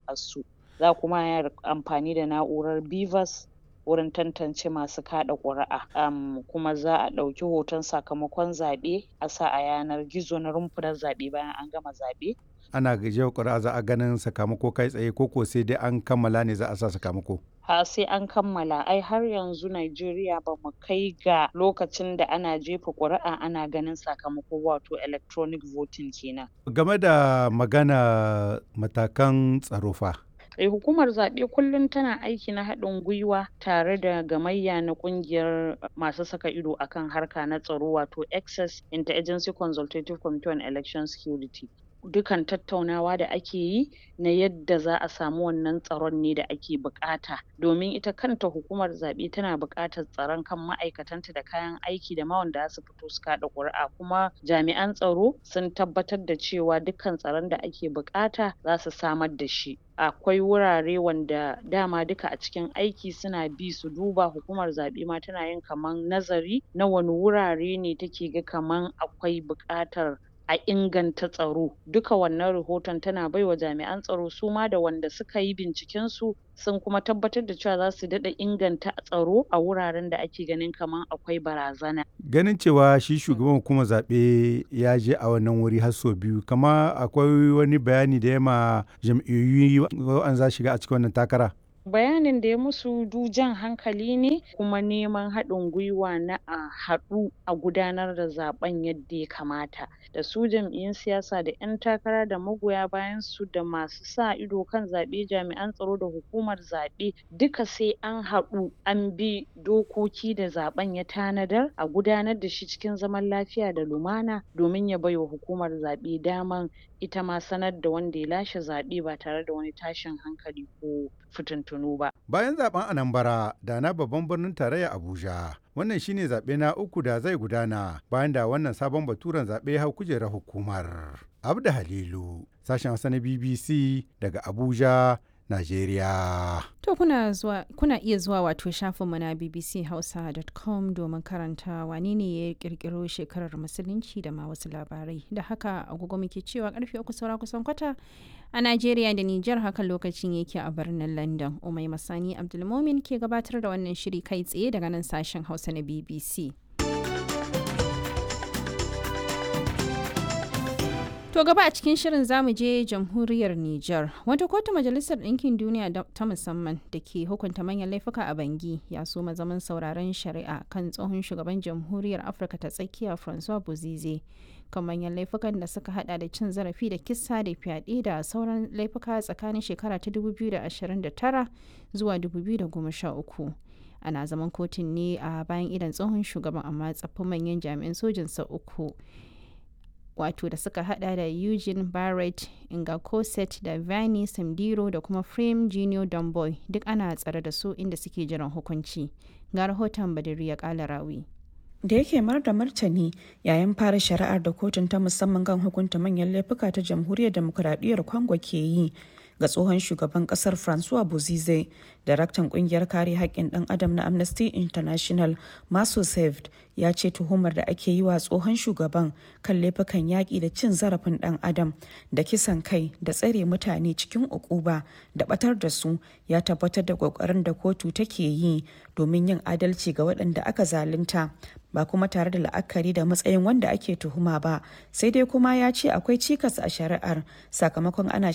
ƙuri'arsu za kuma yi amfani da na'urar BVAS wurin tantance masu kaɗa ƙuri'a um, kuma za a ɗauki hoton sakamakon zaɓe a sa a yanar gizo na rumfunan zaɓe bayan an gama zaɓe ana jefa ƙuri'a za a ganin sakamako kai tsaye ko ko sai dai an kammala ne za a sa sakamako ha sai an kammala ai har yanzu Najeriya ba mu kai ga lokacin da ana jefa ƙuri'a ana ganin sakamako wato electronic voting kenan game da magana matakan tsaro fa Eh, hukumar zaɓe kullum tana aiki na haɗin gwiwa tare da gamayya na ƙungiyar masu saka ido akan harka na tsaro wato access interagency consultative committee on election security dukan tattaunawa da ake yi na yadda za a samu wannan tsaron ne da ake buƙata domin ita kanta hukumar zaɓe tana buƙatar tsaron kan ma'aikatanta da kayan aiki da ma wanda za su fito su kaɗa ƙuri'a kuma jami'an tsaro sun tabbatar da cewa dukkan tsaron da ake buƙata za su samar da shi akwai wurare wanda dama duka a cikin aiki suna bi su duba hukumar zaɓe ma tana yin kaman nazari na wani wurare ne take ga kaman akwai buƙatar a inganta tsaro duka wannan rahoton tana baiwa jami'an tsaro su ma da wanda suka yi binciken su sun kuma tabbatar da cewa za su daɗa inganta tsaro a wuraren da ake ganin kaman akwai barazana ganin cewa shi shugaban hukumar zaɓe ya je a wannan wuri har sau biyu kama akwai wani bayani da ya ma jam'iyyu wa'an za shiga a cikin wannan takara bayanin da ya musu du jan hankali ne kuma neman haɗin gwiwa na a haɗu a gudanar da zaɓen yadda ya kamata da su jam'iyyun siyasa da ƴan takara da magoya bayan su da masu sa ido kan zaɓe jami'an tsaro da hukumar zaɓe duka sai an haɗu an bi dokoki da zaɓen ya tanadar a gudanar da shi cikin zaman lafiya da lumana domin ya baiwa hukumar zaɓe daman ita ma sanar da wanda ya lashe zaɓe ba tare da wani tashin hankali ko fitintunu ba. Bayan zaben Anambra da na babban birnin tarayya Abuja, wannan shine zaɓe na uku da zai gudana bayan da wannan sabon baturen zaɓe hau kujerar hukumar. Abda Halilu, sashen Hausa na BBC daga Abuja, Najeriya. To kuna zuwa kuna iya zuwa wato shafinmu na bbchausa.com domin karanta wane ne ya kirkiro shekarar musulunci da ma wasu labarai. Da haka agogo muke cewa karfe uku saura kusan kwata a Najeriya da Nijar hakan lokacin yake a birnin London. Umai Masani Abdulmomin ke gabatar da wannan shiri kai tsaye daga nan sashen Hausa na BBC. To gaba a cikin shirin zamu je jamhuriyar Nijar. Wata kotu majalisar ɗinkin duniya ta musamman da ke hukunta manyan laifuka a Bangi ya so zaman sauraron shari'a kan tsohon shugaban jamhuriyar Afirka ta tsakiya Francois Bozize kan manyan laifukan da suka hada da cin zarafi da kisa da fyaɗe da sauran laifuka tsakanin shekara ta 2029 zuwa 2013. Ana zaman kotun ne a bayan idan tsohon shugaban amma tsaffin manyan jami'an sojinsa uku. wato da suka hada da Eugene Barrett, Inga Cosset da Vani Samdiro da kuma Frame Junior Domboy duk ana tsare da su inda suke jiran hukunci. Ga rahoton Badiri ya kala rawi. da yake mar da martani yayin fara shari'ar da kotun ta musamman kan hukunta manyan laifuka ta jamhuriyar demokuraɗiyyar congo ke yi ga tsohon shugaban kasar francois bozize daraktan kungiyar kare haƙƙin ɗan adam na amnesty international maso saved ya ce tuhumar da ake yi wa tsohon shugaban kan laifukan yaƙi da cin zarafin ɗan adam da kisan kai da tsare mutane cikin ukuba da ɓatar da su ya tabbatar da ƙoƙarin da kotu take yi domin yin adalci ga waɗanda aka zalunta ba kuma tare da la'akari da matsayin wanda ake tuhuma ba sai dai kuma ya ce akwai cikas a shari'ar sakamakon ana